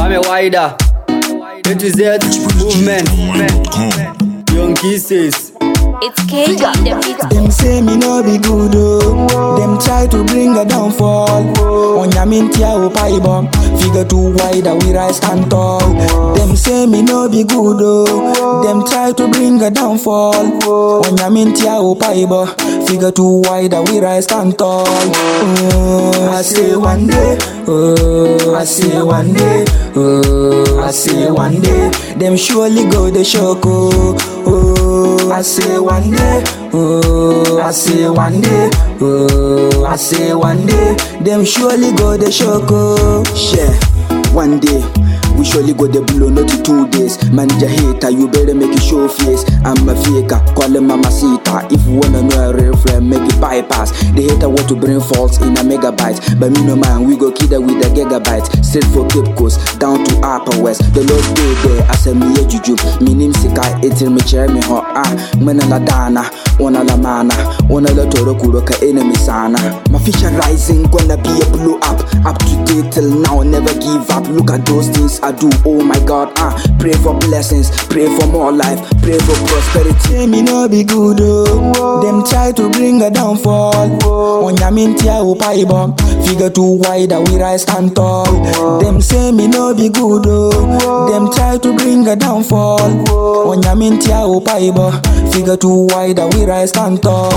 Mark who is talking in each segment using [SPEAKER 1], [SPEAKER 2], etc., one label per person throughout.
[SPEAKER 1] Kwame Wider, A to Z movement,
[SPEAKER 2] ExpressGHOnline.com.
[SPEAKER 1] Young Kisses.
[SPEAKER 3] It's KG the beat.
[SPEAKER 4] Them say me no be good oh. Them try to bring a downfall. Onyamintia o paibo. Figure too wide we rise stand tall. Them say me no be good oh. Them try to bring a downfall. Onyamintia o paibo. Figure too wide we rise stand tall. Oh, I say one day. Oh, I say one day. Oh, I say one day. Them surely go the shock oh. Oh, I say one day. Oh, I say one day. Oh, I say one day. Them surely go the shock oh. Share one day. We surely go the blow, not in two days. Manager hater, you better make it show face. I'm a faker, call him mama sita. If you wanna know a real friend, make it bypass. The hater want to bring faults in a megabyte. But me no man, we go kid her with a gigabyte. Straight for Cape Coast, down to Upper West. The Lord day there, as a me a juju. Me name sika, etil me chair me ho ah. Mena la dana, ona la mana, ona la toro kuro ka enemy sana. My future rising, gonna be a blow up. Up to date till now, never give up. Look at those things I do, oh my God, ah. Pray for blessings, pray for more life, pray for prosperity. Say me no be good, oh. Them try to bring a downfall. Onyamintia o paibo. Figure too wide, we rise stand tall. Them say me no be good, oh. Them try to bring a downfall. Onyamintia o paibo. Figure too wide, we rise stand tall.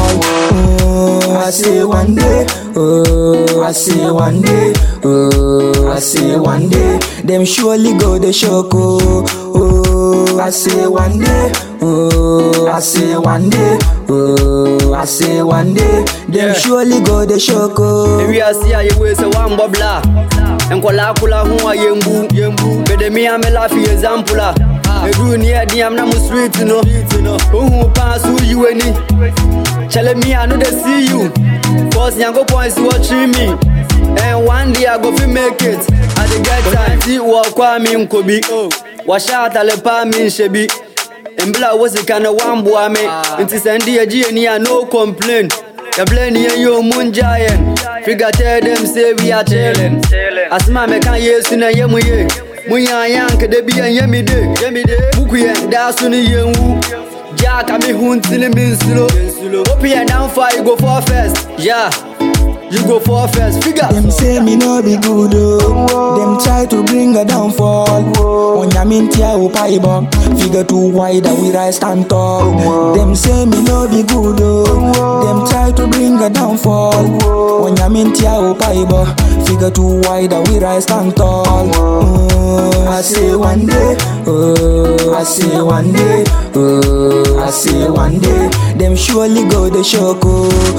[SPEAKER 4] Oh, I say one day. Oh, I say one day. Oh, I say one day. Them surely go the shock. Oh, oh, I say one day. Oh, I say one day. Oh, I say one day. Them
[SPEAKER 1] Yeah.
[SPEAKER 4] surely go the shock. Oh.
[SPEAKER 1] ewiase a yɛwei sɛ woambɔ bla nkɔlaa kola ho a yɛmbu mede me a me lafe example a ɛduu ne ɛdeam na mo street no wohu paa so woyi w'ani kyɛle me a no de see you cause nyankopɔn si wɔkyere me and one day I go fi make it at the get time ti wɔkɔ a me nkɔ bi wɔhyɛ atale paa me nhyɛ bi mbla wo sika no wamboa me nti sɛ ndi agye ani a no complain yɛblɛ ne yɛnyɛ ɔmu ngya yɛn figa tell them say we are chilling asɛm a mɛka yesu na ɛyɛ mu ye monya yɛ ankada bi ɛnyɛ me de buku yɛn daa so no yɛnwu gyaa ka me ho nti ne me nsuro wopi yɛn damfa you go for first yeah you go for first figa
[SPEAKER 4] Them say me no be good oh. Them try to bring a downfall. Onyamintia o paibo. Figure too wide, we rise stand tall. Them say me no be good oh. Them try to bring a downfall. Onyamintia o paibo. Figure too wide, we rise stand tall. Oh, I say one day. Oh, I say one day. Oh, I say one day. Them surely go the shock. Oh,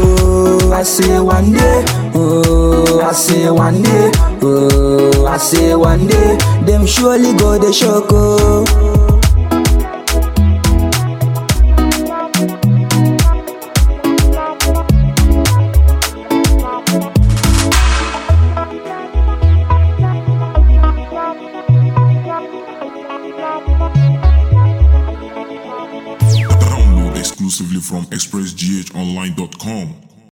[SPEAKER 4] oh I say one day. Oh, I say one day. Oh, I say one day. Them surely go the shock. Oh.
[SPEAKER 2] Download exclusively from ExpressGHOnline.com.